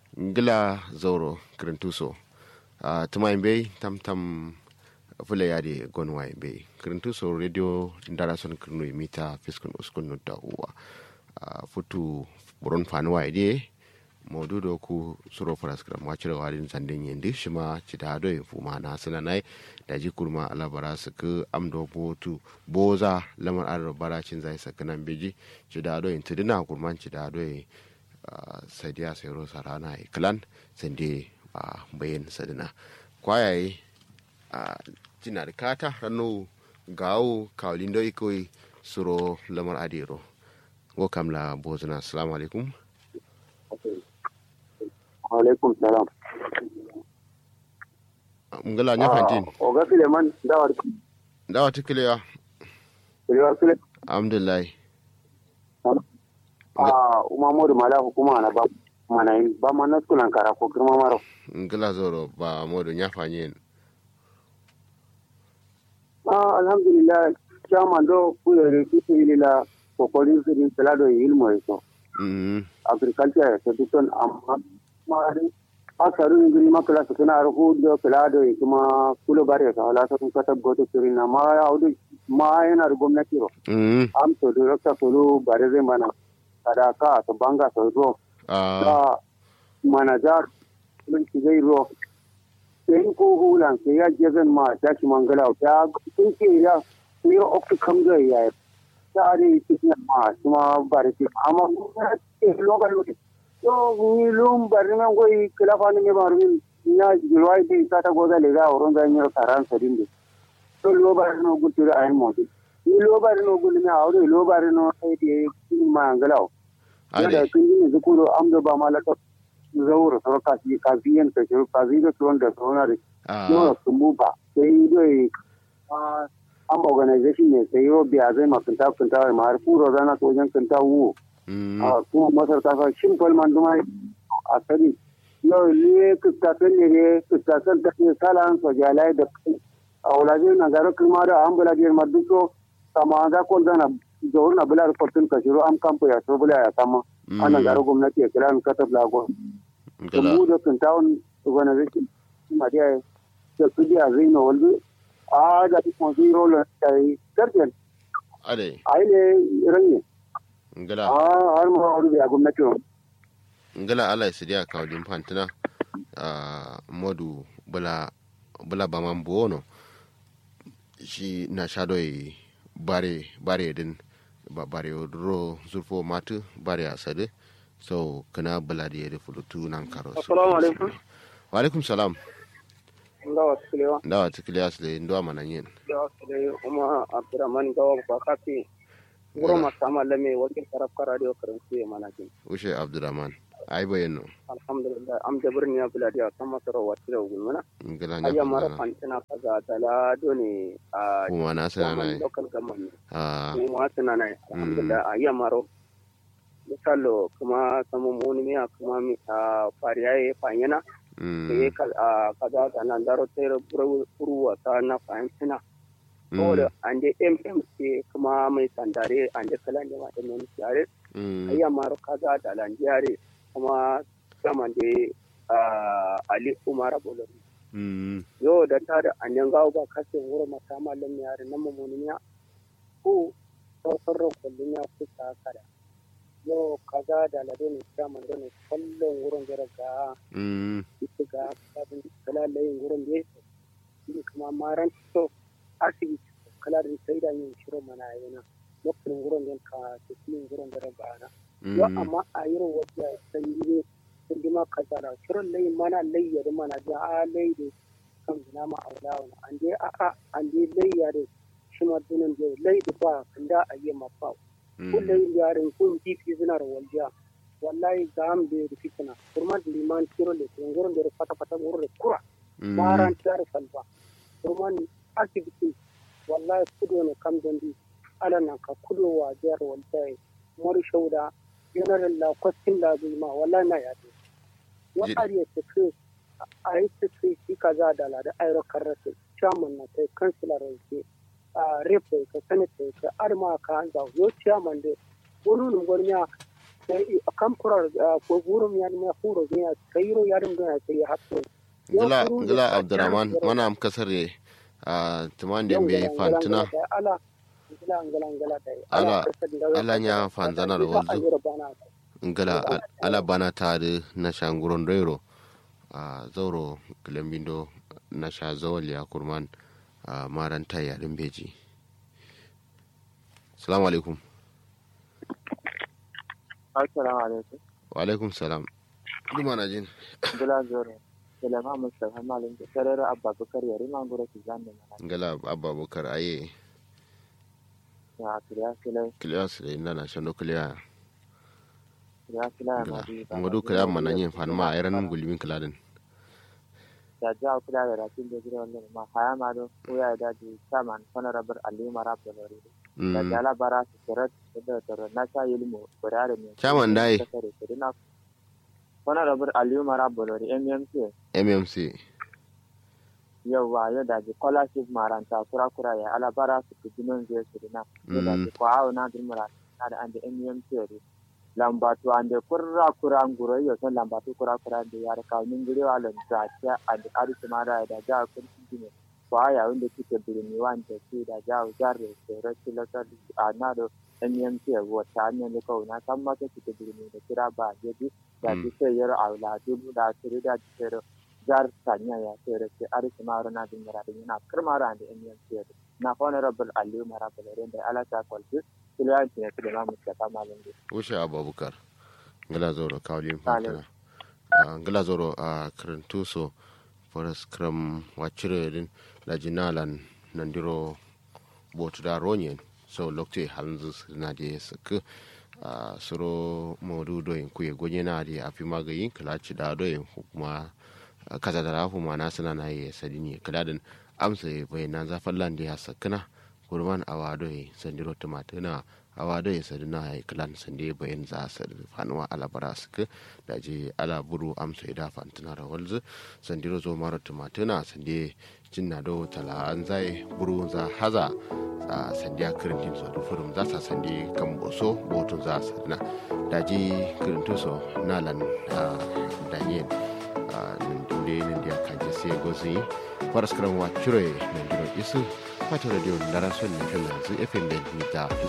ngila zauro kirintuso uh, tuma imbe tam tam fula yade gonwa imbe kirintuso radio ndara son kirno imita fiskun uskun nutta uwa uh, futu buron fanuwa ide maududo ku suro paraskram wacire wadin zanden yendi shima cita do yin fuma na sana nai da ji kurma alabara su ku amdo botu boza lamar adar baracin zai sakanan beji cida do yin tudina kurman cida do yin sadiya sayro sarana e klan sande a bayan sadina kwayaye a jina da kata rano gawo kawalin da ikoi suro lamar adero go kamla bozuna assalamu alaikum alaikum salam ngala nya fantin o ga fileman dawar dawa tikiliya filewa file alhamdulillah a umamodu mala hukuma na ba mana yin ba ma na skulan kara ko girma maro ngala zoro ba modo nya fanyin a alhamdulillah chairman do kuyere kitu ilila kokolin sirin pelado ilmo eso mm agriculture seduton amma mari asaru ingri makala sukuna arhu do pelado kuma kulo bare ka hala sa kun kata goto sirin na ma audu ma yana da gwamnati ro mm am to director kulu bare zai mana kada ka to banga to ro ah da manajar mun ki zai ro sai ko hulan sai ya je zan ma ta ki mangala ta sun ke ya ni oktu kam ga ya ta ari cikin ma kuma bare ki amma ke lokal lokal to ni lum bare nan goyi kila fa ni ma rumin na jirwai bi ta ta goza le ga wurin da ni karan sadin de to lo bare no gutura ayin mo ni lo bare no gulmi a wuri lo bare no sai de mangala ade da kun yi zukuro amdo ba malaka zauro to ka fi ka fi yan ka shiru ka fi da tuwon da tsona da ah yau sun buba sai dai an organization ne sai yau biya zai ma kunta kunta ma har kuro zana to wajen kunta wu mm a kuma masar ta ka shin falman duma a sani yau ne kustakan ne ne kustakan ta ne salan so jalai da a wulaje na garo kuma da an bula biyar ma duko sama za ko zana zuwa na bula fortun ka shiru am kampo ya so bula ya sama ana garo gwamnati ya kira ni katab lago ngala mu da kan tawon organization ma dia da kudi a zai na walbi a da kuma zai rola da garden ade ai ne ranye ngala a har ma wani ya gwamnati ro ngala ala isidia kawlin fantina a modu bula bula baman buono shi na shadoi bare bare din ba bare ro zurfo matu bare asade so kana bula da yare fulutu nan karo so Assalamu alaikum. wa alaikum salam nga wasilewa ndawa tikiliya sile ndo mana yin da wasile kuma abdurrahman gawa ba kafi wuro masama lame wakil karafka radio karanci ya manakin ushe abdurrahman ai bayyano alhamdulillah am da birni ya buladi a kan masarar wasile gulmana ngala ayya nya mara fantana fantina kaza tala doni a kuma na sana zaman na local government a kuma tana nai alhamdulillah ayya maro misalo kuma samu muni miya kuma mi a fariyaye fanyana mm ke kaza ta nan daro tere buruwa ta na fahimtina saboda an je mmc kuma mai sandare an je kalan da mata mai yare mm ayya maro kaza da lanjiyare kuma saman da ali umar bolori mm yo da ta da an yan gawo ba kase wuro mata mallam yare nan mamuni ya ko sauran kullun ya kusa kada yo kaza da lado ne saman da ne kallon wurin ga mm ita ga sabon kalalayin wurin da yake shi kuma maran to asibiti kala da sai da yin shirin mana yana lokacin wurin da ka tafi wurin da raga ana yo mm amma a yi wata san yi sun ji ma kaza da shirin layi mana layyar mana da a layi da kan zina ma aula wani an je a a an je layya da shi ma dunan da layi da ba kan da a yi mafa kullum yarin kun kifi suna da waljiya wallahi ga am da fitina kurma da liman kiro le kun gurin da fata fata gurin da kura maran tar falba kurma ni asibiti wallahi kudo ne kam dandi ala nan ka kudo wa jar wallahi mori shauda general la kwastin la ma wallahi na ya wa ariya ta ce a yi ta ce shi kaza da la da ayro karrate chairman na kai councilor ke a repo ka sanata ka arma ka an da yo chairman de wani gwarmiya kam kurar ko burum ya ne furo ya kayiro ya dum ya sai hakko gila gila abdurrahman mana am kasare a tuman da bai fantina ala gila ngala ngala dai ala ala nya fanzana da wanzu ngala ala bana tare na shanguron doiro a zauro kilambindo na sha zawal ya kurman a maranta yaɗin beji salamu alaikum assalamu alaikum wa alaikum salam duma na jin gila zoro salama mustafa malin da sarara abba bakar yari ma gura ki zanne mana ngala abba bakar aye ya kiriya kile kiliya su da inda na shando kiliya kiriya kile ya ngala mari ngadu kiliya mana yin fan ma ayran gulmin kiladin da ja kula da ratin da gida wannan ma haya ma do ko ya da di saman honorable ali marab da lori da jala bara su sirat da da na sa ilmu burare ne Chairman dai. na honorable ali marab da lori mmc mmc yauwa yau da ji scholarship maranta kura kura ya ala bara su kujinon zai su dina yau da ji kwa na dimura na da an da mmc yari lambatu an da kura kura nguro yau son lambatu kura kura da ya rika min guri wa lan da ta an da arisi mara da ja kun gine kwa ya wanda kike birni wanda ke da ja jarre tsere tilakar a na da mmc wata ne ne kawai na san maka kike birni da kira ba yaji da ji sai yar aula dubu da tiri da tsere jar tanya ya tere ke ari kumaro na din mara din na kirmaro ande en yan tere na honorable aliyu marabal rende ala ta kwalti kiliyan ne kide ma mutaka malungu wuce abubakar ngala zoro kawlin Salim. fantina ngala zoro a karantu so foras kram wacire din la jinalan nandiro botu da ronyen so lokte hanzu na de sak a suro modu do yin kuye gonye na de afi magayin kalaci da do yin kuma kaza da rafu ma na suna na yi sadini kaladin amsa bai na zafin landi ya sakana kurman awado yi sandiro tumatuna awado yi sadina ya kalan sande bayan za su fanuwa alabara suka da je ala buru amsa ya dafa tuna da walzu sandiro zo mara tumatuna sande jinna do tala an zai buru za haza a sandiya kirintin so da furum za sa sande kan boso botun za su na da je kirintin so nalan daniel nde ndia kaje se gosi paraskram wa chure nandiro isu pata radio ndara son ne kan zu fm ben mita